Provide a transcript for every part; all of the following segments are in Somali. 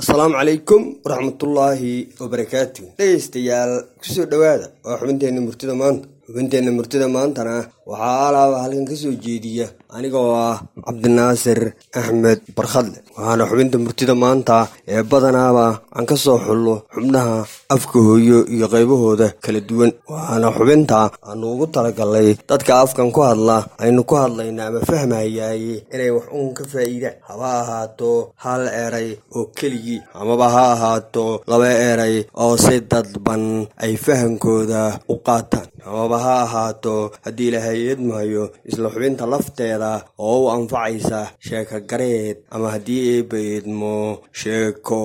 asalaamu calaykum waraxmatullaahi wabarakaatu dhegaystayaal kusoo dhowaada waa xubinteenna murtida maanta xubinteenna murtida maantana waxaa alaaba halkan ka soo jeediya anigoo ah cabdinaasir axmed barkhadle waxaana xubinta murtida maanta ee badanaaba aan ka soo xullo xubnaha afka hooyo iyo qaybahooda kala duwan waxaana xubinta aanu ugu talagalnay dadka afkan ku hadla aynu ku hadlayna ama fahmayaaye inay wax uun ka faa'iidaan haba ahaato hal eray oo keligii amaba ha ahaato laba eray oo si dadban ay fahankooda u qaataan amaba ha ahaato haddii ilaahay eedmahayo isla xubinta lafteeda oo u anfacaysa sheeko gareed ama haddii eebba eedmo sheeko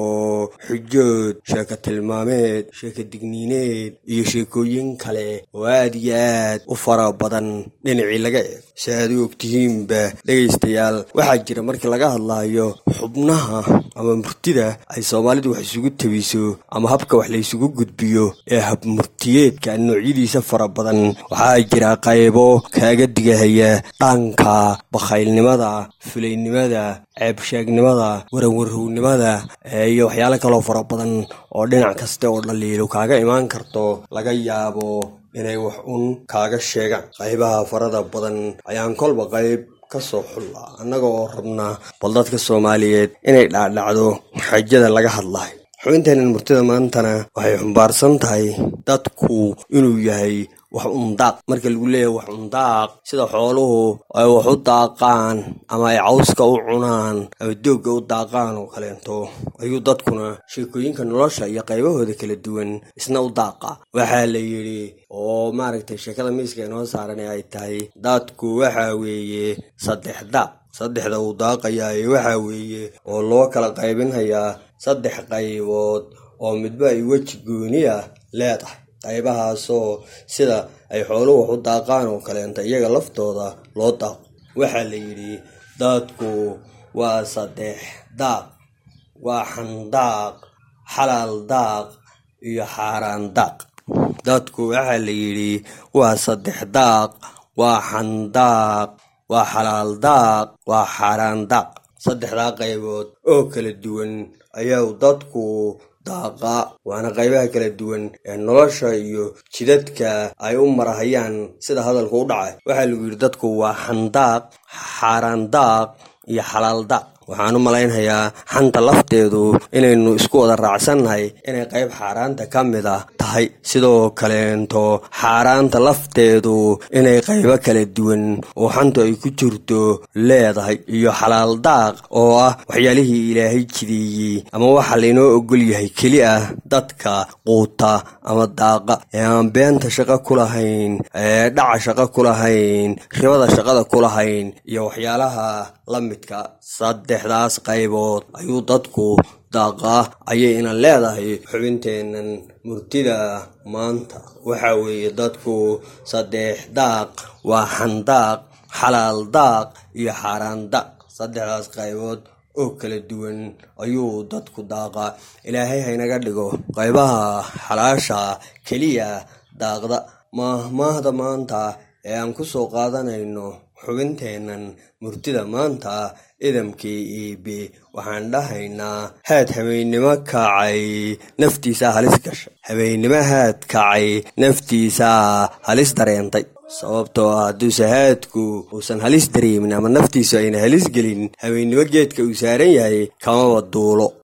xujood sheeko tilmaameed sheeko digniineed iyo sheekooyin kale oo aad iyo aad u fara badan dhinacii laga eego si aad u ogtihiinba dhegaystayaal waxaa jira markii laga hadlaayo xubnaha ama murtida ay soomaalidu wax isugu tabiso ama habka wax la ysugu gudbiyo ee habmurtiyeedka noocyadiisa fara badan waxaa jira qaybo kaaga digahaya dhanka bakhaylnimada fulaynimada ceebsheegnimada waranwarhownimada iyo waxyaalo kaloo fara badan oo dhinac kasta oo dhaliilo kaaga imaan karto laga yaabo inay wax un kaaga sheegaan qaybaha farada badan ayaan kolba qayb ka soo xullaa annaga oo rabnaa bal dadka soomaaliyeed inay dhaadhacdo xajada laga hadlayo xubinteennan murtida maantana waxay xumbaarsan tahay dadku inuu yahay wax undaaq marka lagu leeyahay wax undaaq sida xooluhu ay wax u daaqaan ama ay cawska u cunaan ama doogga u daaqaan oo kaleento ayuu dadkuna sheekooyinka nolosha iyo qaybahooda kala duwan isna u daaqa waxaa la yidhi oo maaragtay sheekada miiska inoo saaran ee ay tahay dadku waxa weeye saddex daaq saddexda uu daaqayaay waxa weeye oo loo kala qaybinhayaa saddex qaybood oo midba ay weji gooni ah leedahay qaybahaasoo sida ay xooluhu wax u daaqaan oo kaleenta iyaga laftooda loo daaqo waxaa la yidhi dadku waa saddex daaq waa xandaaq xalaal daaq iyo xaaraan daaq dadku waxaa la yidhi waa saddex daaq waa xandaaq waa xalaal daaq waa xaaraan daaq saddexdaa qaybood oo kala duwan ayaa dadku daaqa waana qaybaha kala duwan ee nolosha iyo jidadka ay u marahayaan sida hadalku u dhacay waxaa lagu yidhi dadku waa xandaaq xaaraan daaq iyo xalaal daaq waxaan u malaynhayaa xanta lafteedu inaynu isku wada raacsannahay inay qayb xaaraanta ka mid ah tahay sidoo kaleento xaaraanta lafteedu inay qaybo kala duwan oo xantu ay ku jirto leedahay iyo xalaal daaq oo ah waxyaalihii ilaahay jideeyey ama waxa laynoo ogol yahay keli ah dadka quuta ama daaqa ee aan beenta shaqo ku lahayn ee dhaca shaqo ku lahayn ribada shaqada ku lahayn iyo waxyaalaha la midka saddexdaas qaybood ayuu dadku daaqaa ayay inan leedahay xubinteennan murtida maanta waxaa weeye dadku saddex daaq waa xandaaq xalaal daaq iyo xaaraan daaq saddexdaas qaybood oo kala duwan ayuu dadku daaqaa ilaahay haynaga dhigo qaybaha xalaasha keliya daaqda maahmaahda maanta ee aan ku soo qaadanayno xubinteennan murtida maanta idamkii iibi waxaan dhahaynaa haad habeennimo kacay naftiisaa halis gashay habeennimo haad kacay naftiisaa halis dareentay sababtoo ah hadduuse haadku uusan halis dareemin ama naftiisu ayna halis gelin habeennimo geedka uu saaran yahay kamaba duulo